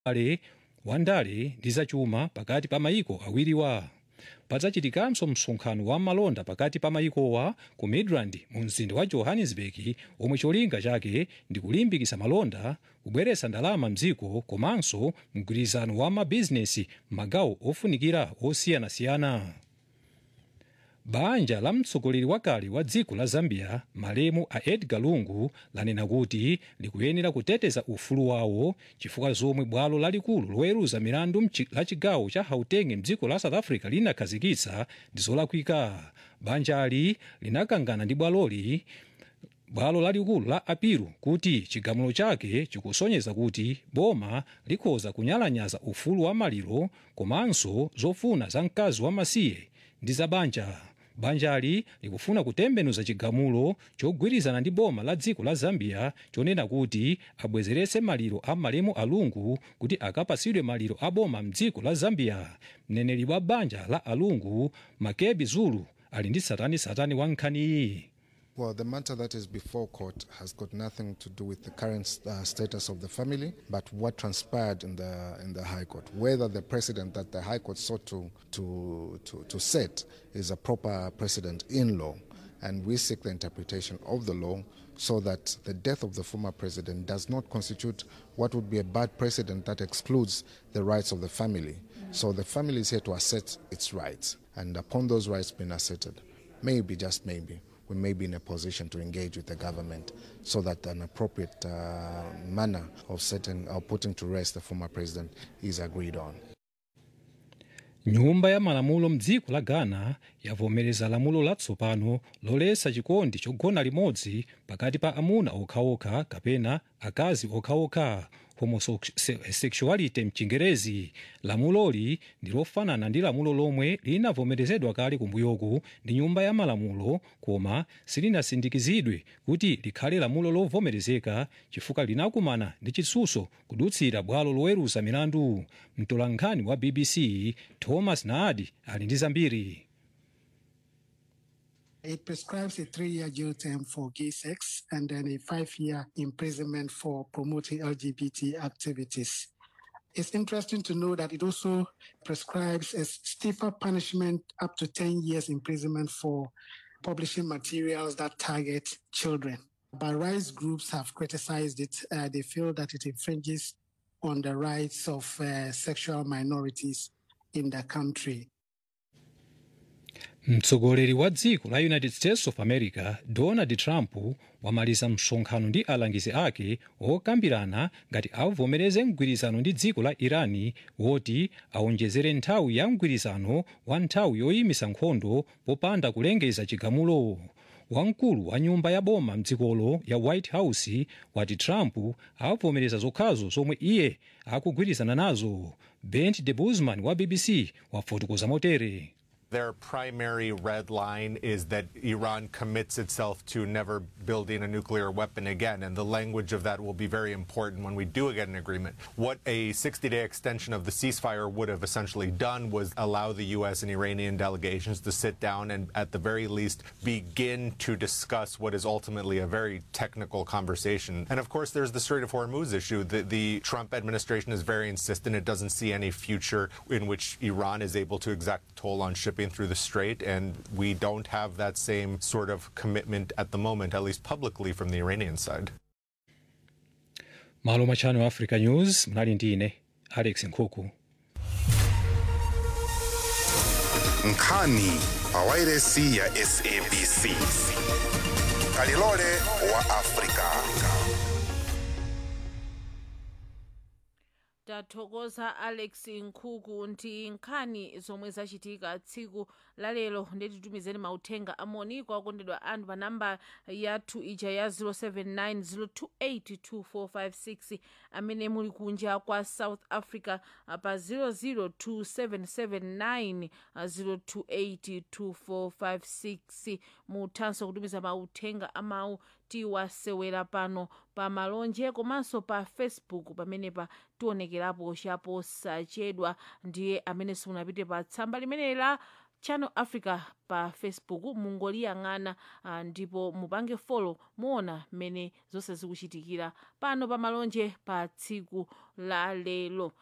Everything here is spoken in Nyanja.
ale wandale ndi zachuma pakati pa mayiko awiriwa padzachitikanso msonkhano wa malonda pakati pa mayikowa ku midrand mu mzinda wa johannesburg omwe cholinga chake ndi kulimbikitsa malonda kubweretsa ndalama mdziko komanso mgwirizano wa mabizinesi m'magawo ofunikira osiyanasiyana banja la mtsogoleri wakale wa dziko la zambia malemu a edgar lungu lanena kuti likuyenera kuteteza ufulu wawo chifukwa zomwe bwalo lalikulu loweruza milandu la chigawo cha gauteng mdziko la south africa linakhazikitsa ndi zolakwika banjali linakangana ndi bwaloli bwalo lalikulu la apiru kuti chigamulo chake chikusonyeza kuti boma likhoza kunyalanyaza ufulu wa maliro komanso zofuna za mkazi wamasiye ndi za banja banjali likufuna kutembenuza chigamulo chogwirizana ndi boma la dziko la zambia chonena kuti abwezeretse maliro a malemu alungu kuti akapatsidwe maliro a boma mdziko la zambia mneneri wa banja la alungu makebi zulu ali ndi satanitsatani wa nkhaniyi Well, the matter that is before court has got nothing to do with the current uh, status of the family, but what transpired in the in the High Court. Whether the precedent that the High Court sought to to to, to set is a proper precedent in law, and we seek the interpretation of the law so that the death of the former president does not constitute what would be a bad precedent that excludes the rights of the family. So the family is here to assert its rights, and upon those rights being asserted, maybe just maybe we may be in a position to engage with the government so that an appropriate uh, manner of setting or putting to rest the former president is agreed on. nyumba ya malamulo mdziko la ghana yavomereza lamulo latsopano loletsa chikondi chogona limodzi pakati pa amuna okhaokha kapena akazi okhaokha homosexuality mchingerezi lamuloli ndi lofanana ndi lamulo lomwe linavomerezedwa kale kumbuyoku ndi nyumba ya malamulo koma silinasindikizidwe kuti likhale lamulo lovomerezeka chifukwa linakumana ndi chitsutso kudutsira bwalo loweruza milandu mtolankhani wa bbc thomas naadi ali ndi zambiri It prescribes a three year jail term for gay sex and then a five year imprisonment for promoting LGBT activities. It's interesting to know that it also prescribes a stiffer punishment up to 10 years imprisonment for publishing materials that target children. But rights groups have criticized it. Uh, they feel that it infringes on the rights of uh, sexual minorities in the country. mtsogoleri wa dziko la united states of america donald trump wamaliza msonkhano ndi alangizi ake okambirana ngati avomereze mgwirizano ndi dziko la irani woti aonjezere nthawi ya mgwirizano wa nthawi yoyimisa nkhondo popanda kulengeza chigamulo wamkulu wa nyumba ya boma mdzikolo ya white house wati trump avomereza zokhazo zomwe iye akugwirizana nazo bent de busman wa bbc wafotokoza motere Their primary red line is that Iran commits itself to never building a nuclear weapon again. And the language of that will be very important when we do get an agreement. What a 60 day extension of the ceasefire would have essentially done was allow the U.S. and Iranian delegations to sit down and, at the very least, begin to discuss what is ultimately a very technical conversation. And of course, there's the Strait of Hormuz issue. The, the Trump administration is very insistent it doesn't see any future in which Iran is able to exact toll on shipping through the strait, and we don't have that same sort of commitment at the moment, at least publicly, from the Iranian side. malo machano africa news mnali ndi ine alex nkhuku nkhani pawairesi ya sabc kalilole wa afrika tathokoza alex nkhuku ndi nkhani zomwe zachitika tsiku lalero ndetitumizeni mauthenga amoni kwa akondedwa anu pa namba yathu ija ya 079 amene muli kunja kwa south africa pa 0027790282456 0282456 muthanso kutumiza mauthenga amawu tiwasewera pano pa malonje komanso pa facebook pamenepa tionekerapo chapo sachedwa ndiye amene simunapite pa tsamba limeneli la channel africa pa facebook mungoliyang'ana uh, ndipo mupange folo muona mmene zonse zikuchitikira pano pa malonje pa tsiku la lero